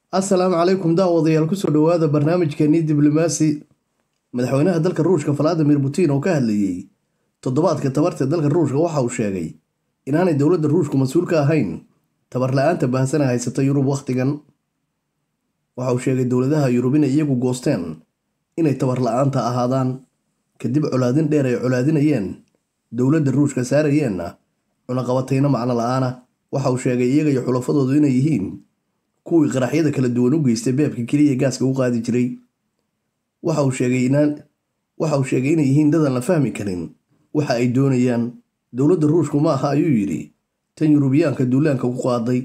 assalaamu calaykum daawadayaal kusoo dhowaada barnaamijkeenii diblomaasi madaxweynaha dalka ruushka valadimir putin oo ka hadlayey toddobaadka tabarta dalka ruushka waxa uu sheegay inaanay dowladda ruushku mas-uul ka ahayn tabar la-aanta baahsana haysata yurub wakhtigan waxa uu sheegay dowladaha yurub inay iyagu goosteen inay tabar la-aanta ahaadaan kadib colaadin dheer ay colaadinayeen dowladda ruushka saarayeenna cunaqabatayno macno la-aana waxa uu sheegay iyaga iyo xulafadoodu inay yihiin kuwii qaraxyada kala duwan u geystay beebka keliya gaaska u qaadi jiray waxa uu sheegay inay yihiin dadan la fahmi karin waxa ay doonayaan dowladda ruushku ma aha ayuu yidhi tan yurubiyaanka duulaanka ku qaaday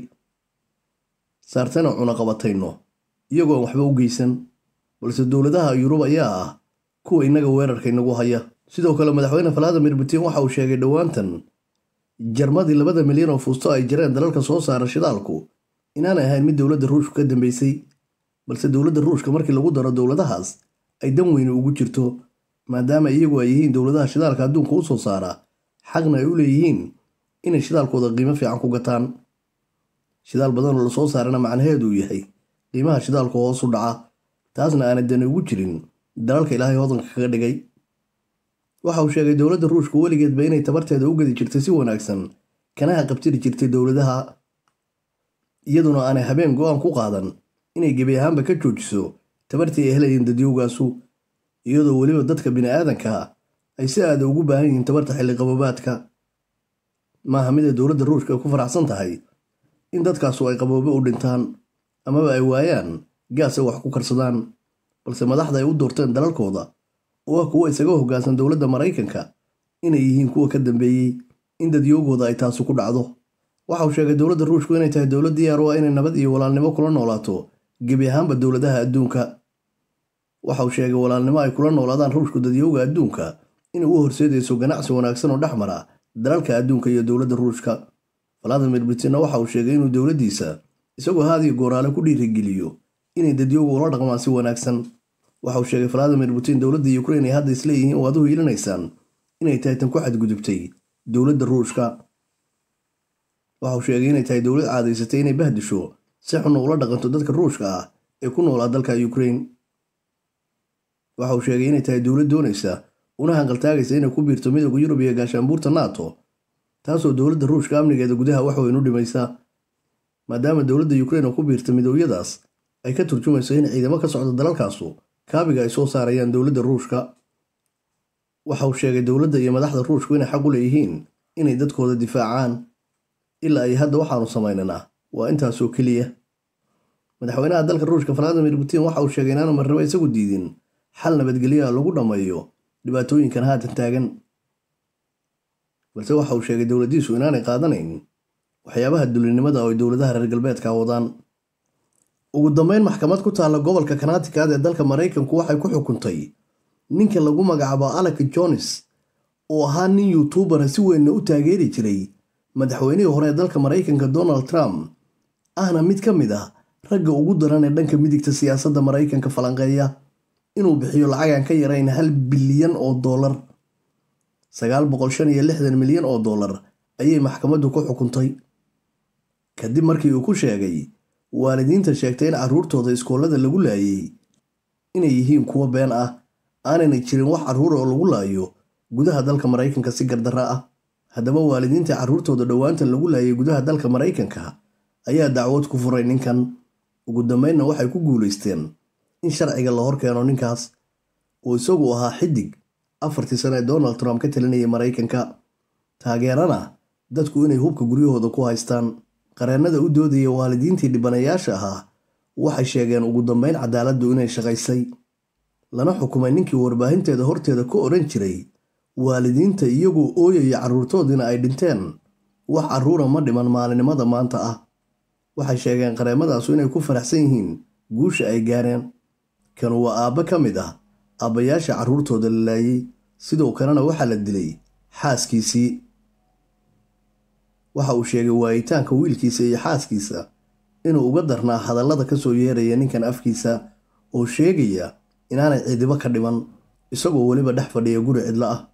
saartana cunaqabatayno iyagoo aan waxba u geysan balse dowladaha yurub ayaa ah kuwa innaga weerarka inagu haya sidoo kale madaxweyne valadimir putin waxa uu sheegay dhowaantan jarmadii labada milyan oo fuusto ay jareen dalalka soo saara shidaalku inaanay ahayn mid dowladda ruushka ka dambeysay balse dowladda ruushka markii lagu daro dowladahaas ay dan weyne ugu jirto maadaama iyagu ay yihiin dowladaha shidaalka adduunka u soo saara xaqna ay u leeyihiin inay shidaalkooda qiimo fiican ku gataan shidaal badan oo lasoo saarana macnaheedu uu yahay qiimaha shidaalku hoos u dhaca taasna aanay dani ugu jirin dalalka ilaahay hodanka kaga dhigay waxa uu sheegay dowladda ruushku weligeedba inay tabarteeda u gadi jirtay si wanaagsan kanaha qabtiri jirtay dowladaha iyaduna aanay habeen go-aan ku qaadan inay gebi ahaanba ka joojiso tabartii ay helayeen dadyowgaasu iyadoo weliba dadka bini-aadanka ay si aada ugu baahan yihiin tabarta xilliqabobaadka maaha mid ay dowladda ruushka ku faraxsan tahay in dadkaasu ay qaboobe u dhintaan amaba ay waayaan gaas ay wax ku karsadaan balse madaxda ay u doorteen dalalkooda oo ah kuwa isaga hoggaansan dowladda maraykanka inay yihiin kuwa ka dambeeyey in dadyoogooda ay taasu ku dhacdo waxa uu sheegay dowladda ruushku inay tahay dowlad diyaar u ah inay nabad iyo walaalnimo kula noolaato gebi ahaanba dowladaha adduunka waxa uu sheegay walaalnimo ay kula noolaadaan ruushku dadyowga adduunka inay u horseedayso ganacsi wanaagsan oo dhex mara dalalka adduunka iyo dowladda ruushka valadimir putinna waxa uu sheegay inuu dowladdiisa isagoo haadiyo gooraale ku dhiirigeliyo inay dadyowga ula dhaqmaan si wanaagsan waxa uu sheegay valadimir putin dowladda ukrain ay hadda isleeyihiin oo aad u hiilinaysaan inay tahay tan ku xadgudubtay dowladda ruushka waxa uu sheegay inay tahay dowlad caadaysatay inay bahdisho si xunna ula dhaqanto dadka ruushka ah ee ku noolaa dalka ukrain waxa uu sheegay inay tahay dowlad doonaysa una hanqaltaagaysa inay ku biirto midooda yurub iyo gaashaanbuurta nato taasoo dowladda ruushka amnigeeda gudaha wax weyn u dhimaysa maadaama dowladda ukrain oo ku biirta midooyadaas ay ka turjumayso in ciidamo ka socda dalalkaasu kaabiga ay soo saarayaan dowladda ruushka waxa uu sheegay dowladda iyo madaxda ruushku inay xaq u leeyihiin inay dadkooda difaacaan ilaa ay hadda waxaanu samaynanaa waa intaasoo keliya madaxweynaha dalka ruushka valadimir putin waxa uu sheegay inaanu marnabo isagu diidin xal nabadgelyaha lagu dhammeeyo dhibaatooyinkan haatan taagan balse waxa uu sheegay dowladdiisu inaanay qaadanayn waxyaabaha dulinimada oo ay dowladaha reer galbeedka wadaan ugu dambeyn maxkamad ku taalla gobolka kanatikaad ee dalka maraykanku waxay ku xukuntay ninka lagu magacaabo alec jones oo ahaa nin yuutubara si weynna u taageeri jiray madaxweynihii hore ee dalka maraykanka donald trump ahna mid ka mid ah ragga ugu daran ee dhanka midigta siyaasadda maraykanka falanqeeya inuu bixiyo lacagan ka yarayn hal bilyan oo dollar sagaal boqol shan iyo lixdan milyan oo dollar ayay maxkamaddu ku xukuntay kadib markii uu ku sheegay waalidiinta sheegtay in carruurtooda iskoolada lagu laayay inay yihiin kuwo been ah aanayna jirin wax carruur oo lagu laayo gudaha dalka maraykanka si gardarra ah haddaba waalidiinta carruurtooda dhowaantan lagu laayay gudaha dalka maraykanka ayaa dacwad ku furay ninkan ugu dambeynna waxay ku guulaysteen in sharciga la hor keeno ninkaas oo isagu ahaa xidig afartii sane ee donald trump ka talinayay maraykanka taageerana dadku inay hubka guryahooda ku haystaan qareennada u doodaya waalidiintii dhibanayaasha ahaa waxay sheegeen ugu dambeyn cadaaladdu inay shaqaysay lana xukumay ninkii warbaahinteeda horteeda ku odhan jiray waalidiinta iyagoo ooyaya carruurtoodiina ay dhinteen wax carruura ma dhiman maalinimada maanta ah waxay sheegeen qareemadaasu inay ku faraxsan yihiin guusha ay gaareen kanu waa aabbe ka mid ah aabbayaasha carruurtooda la laayay sidoo kalena waxaa la dilay xaaskiisii waxa uu sheegay waayitaanka wiilkiisa iyo xaaskiisa inuu uga darnaa hadallada ka soo yeeraya ninkan afkiisa oo sheegaya inaanay cidibo ka dhiman isagoo weliba dhex fadhiya guri cidlo ah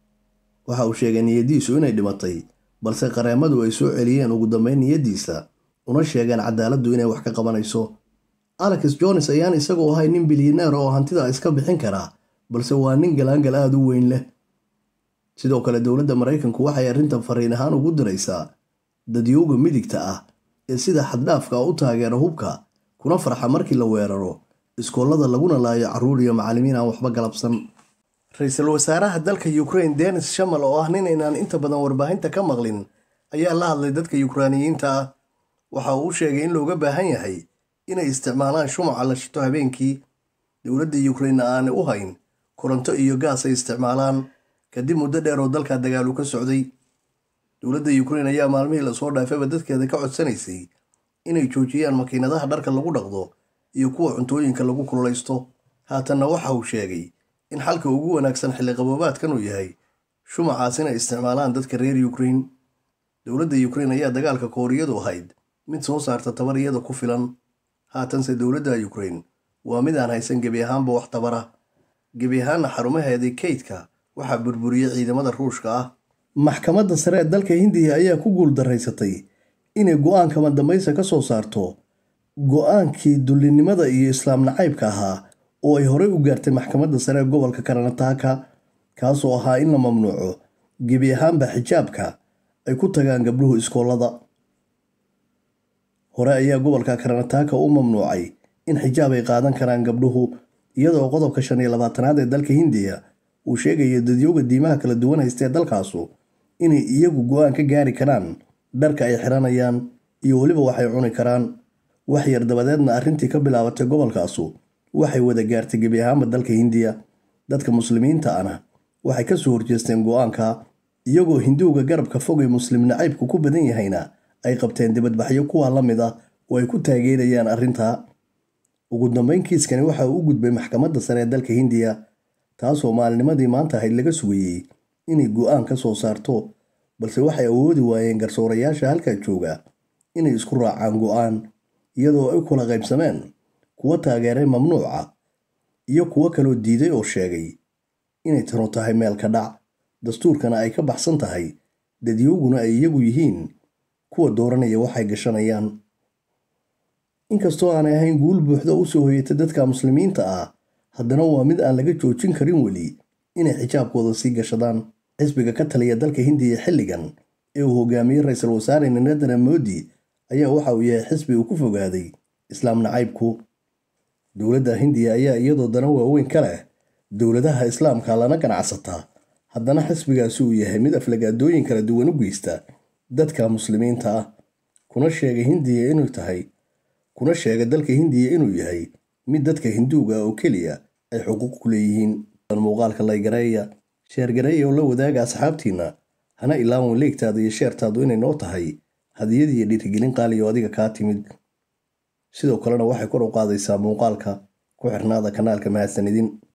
waxa uu sheegay niyaddiisu inay dhimatay balse qareemadu ay soo celiyeen ugu dambeyn niyaddiisa una sheegeen cadaaladdu inay wax ka qabanayso alex jones ayaan isagoo ahay nin bilyaneer oo hantida iska bixin karaa balse waa nin galaangal aada u weyn leh sidoo kale dowladda maraykanku waxay arrintan fariin ahaan ugu diraysaa dadyowga midigta ah ee sida xaddhaafka u taageera hubka kuna farxa markii la weeraro iskoollada laguna laayo carruur iyo macallimiin aan waxba galabsan ra-iisul wasaaraha dalka ukrain denis shamal oo ah nin inaan inta badan warbaahinta ka maqlin ayaa la hadlay dadka yukraaniyiinta ah waxa uu u sheegay in looga baahan yahay inay isticmaalaan shumaca la shito habeenkii dowladda yukrainna aanay u hayn koronto iyo gaas ay isticmaalaan kadib muddo dheer oo dalka dagaalu ka socday dowladda yukrain ayaa maalmihii lasoo dhaafayba dadkeeda ka codsanaysay inay joojiyaan makiinadaha dharka lagu dhaqdo iyo kuwa cuntooyinka lagu kululaysto haatanna waxa uu sheegay in xalka ugu wanaagsan xilliqaboobaadkan uu yahay shumacaas inay isticmaalaan dadka reer yukrain dowladda yukrain ayaa dagaalka kooriyadu ahayd mid soo saarta tabar iyada ku filan haatanse dowladda yukrain waa mid aan haysan gebi ahaanba wax tabara gebi ahaanna xarumaheedii kaydka waxaa burburiyey ciidamada ruushka ah maxkamadda sare ee dalka hindiya ayaa ku guuldaraysatay inay go-aan kama dambaysa ka soo saarto go-aankii dullinimada iyo islaam nacaybka ahaa oo ay horey u gaartay maxkamadda sare ee gobolka karanataaka kaasoo ahaa in la mamnuuco gebi ahaanba xijaabka ay ku tagaan gabdhuhu iskoollada hore ayaa gobolka karanataaka u mamnuucay in xijaab ay qaadan karaan gabdhuhu iyadoo qodobka shan iyo labaatanaad ee dalka hindiya uu sheegayo dadyowga diimaha kala duwan haysta ee dalkaasu inay iyagu go-aan ka gaari karaan dharka ay xiranayaan iyo weliba waxay cuni karaan wax yar dabadeedna arrintii ka bilaabatay gobolkaasu waxay wada gaartay gebi ahaanba dalka hindiya dadka muslimiinta ana waxay ka soo horjeesteen go-aanka iyagoo hinduuga garabka fogay muslim nacaybku ku badan yahayna ay qabteen dibadbaxyo kuwaa la mid ah oo ay ku taageerayaan arrintaa ugu dambeyn kiiskani waxa uu u gudbay maxkamadda sare ee dalka hindiya taasoo maalinimadii maanta ahayd laga sugayey inay go-aan ka soo saarto balse waxay awoodi waayeen garsoorayaasha halkaa jooga inay isku raacaan go-aan iyadoo ay kula qaybsameen kuwa taageeray mamnuuca iyo kuwo kaloo diiday oo sheegay inay tanu tahay meel ka dhac dastuurkana ay ka baxsan tahay dadyowguna ay iyagu yihiin kuwa dooranaya waxay gashanayaan inkastoo aanay ahayn guul buuxda u soo hoyatay dadka muslimiinta ah haddana waa mid aan laga joojin karin weli inay xijaabkooda sii gashadaan xisbiga ka taliya dalka hindiya xilligan ee uu hogaamiyey ra-iisul wasaare narendra moodi ayaa waxa uu yahay xisbi uu ku fogaaday islaam nacaybku dowladda hindiya ayaa iyadoo dana waaweyn ka leh dowladaha islaamka lana ganacsataa haddana xisbigaasi uu yahay mid aflagaadooyin kala duwan u geysta dadka muslimiinta ah kuna sheega hindiya inuu tahay kuna sheega dalka hindiya inuu yahay mid dadka hinduuga oo keliya ay xuquuq ku leeyihiin muuqaalka laygareeya sheergareeya oo la wadaaga asxaabtiinna hana ilaawan leegtaada iyo sheertaadu inay noo tahay hadiyad iyo dhiirigelin qaaliyo adiga kaa timid sidoo kalena waxay kor u qaadaysaa muuqaalka ku xirnaada kanaalka mahadsanidin